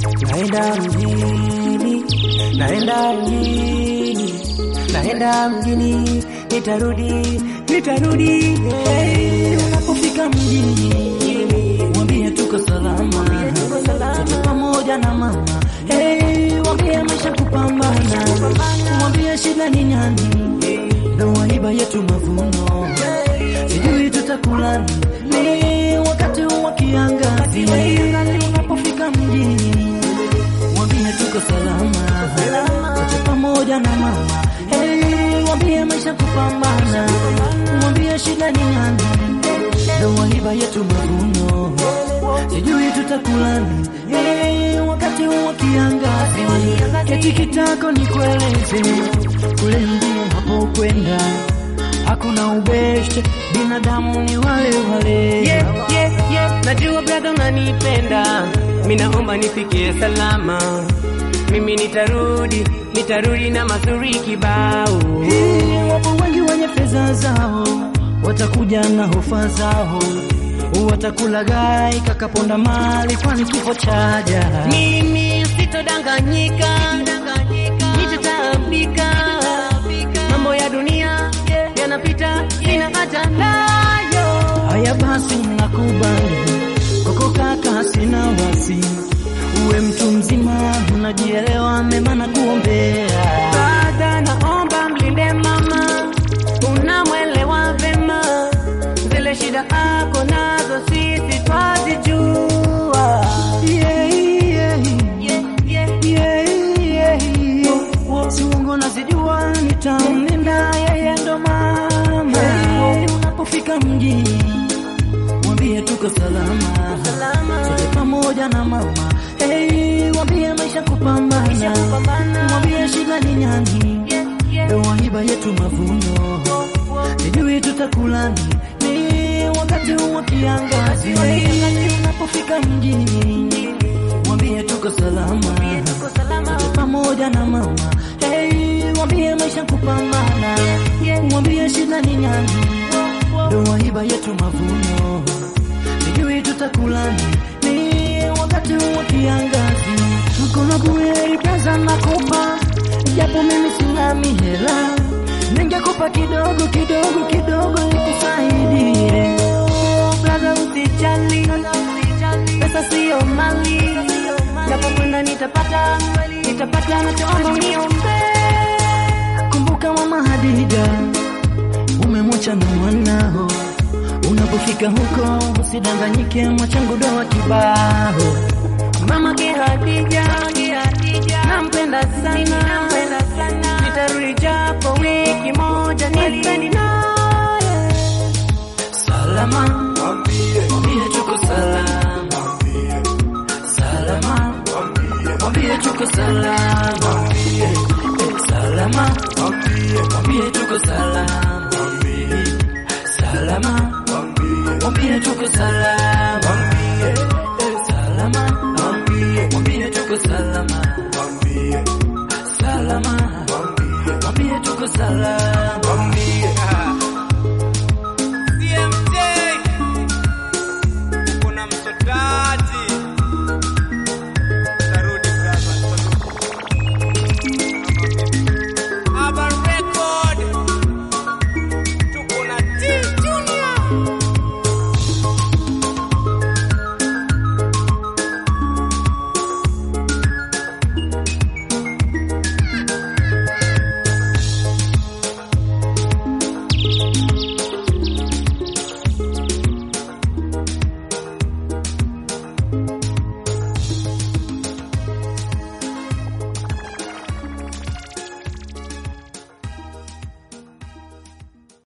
naenda mjini, naenda mjini, naenda mjini, nitarudi, nitarudi. Hey, unapofika mjini, mwambie tuko salama, tuko pamoja na mama. Hey, mwambie maisha kupambana, mwambie shida ni nyani, ndo waiba yetu mavuno, sijui tutakula nini wakati wa kiangazi. Unapofika mjini, mwambie tuko salama, sote pamoja na mama. Hey, mwambie maisha kupambana, mwambie shida ni nani, ndo waiba yetu mavuno, sijui tutakula nini hey, wakati wa kiangazi. Keti kitako ni kueleze kule mjini unapokwenda hakuna ubeshte, binadamu ni wale wale. Yeah, yeah, yeah. Najua brother unanipenda, mi naomba nifikie salama. Mimi nitarudi, nitarudi na mazuri kibao. Hii, Wapo wengi wenye fedha zao, watakuja na hofa zao, watakula gai kakaponda mali, kwani kifo chaja. Mimi sitodanganyika, nitataabika. Mambo ya dunia yanapita, sina hata nayo. Haya basi, nakubali koko kaka, sina wasi, uwe mtu mzima, unajielewa, mema na kuombea Dada, naomba mlinde mama, unamwelewa vema, zile shida ako nazo sisi twazijua. Yeah, yeah, Yeah, yeah. yeah, yeah. Si uongo nazijua, nitamlinda yeye ndo mama. Unapofika mjini, mwambie tuko salama, Salama. sote pamoja na mama. Hey, mwambie maisha kupambana, kupambana. mwambie shida ni nyani, Yeah, yeah. ndo waiba yetu mavuno, sijui tutakula nini wakati wa kiangazi. Unapofika mjini, mwambie tuko salama, Tuko salama. sote pamoja na mama. Hey, mwambie maisha kupambana, mwambie shida ni nyani, ndo waiba yetu mavuno, sijui tutakula nini wakati wa kiangazi. Mkono bure pesa nakupa, japo mimi sina mihela, ningekupa kidogo kidogo kidogo nikusaidie. Brother, usijali, pesa siyo mali, japo kwenda nitapata, nitapata, nachoomba uniombe. Kumbuka mama Hadija, umemwacha na mwanao. Unapofika huko usidanganyike, mwachangu doa kibao. Mama Kihadija, nampenda sana, nitarudi japo wiki moja nispendi naye. Salama, mwambie tuko salama. Salama, mwambie tuko salama. Salama, mwambie tuko salama. Salama, mwambie tuko salama.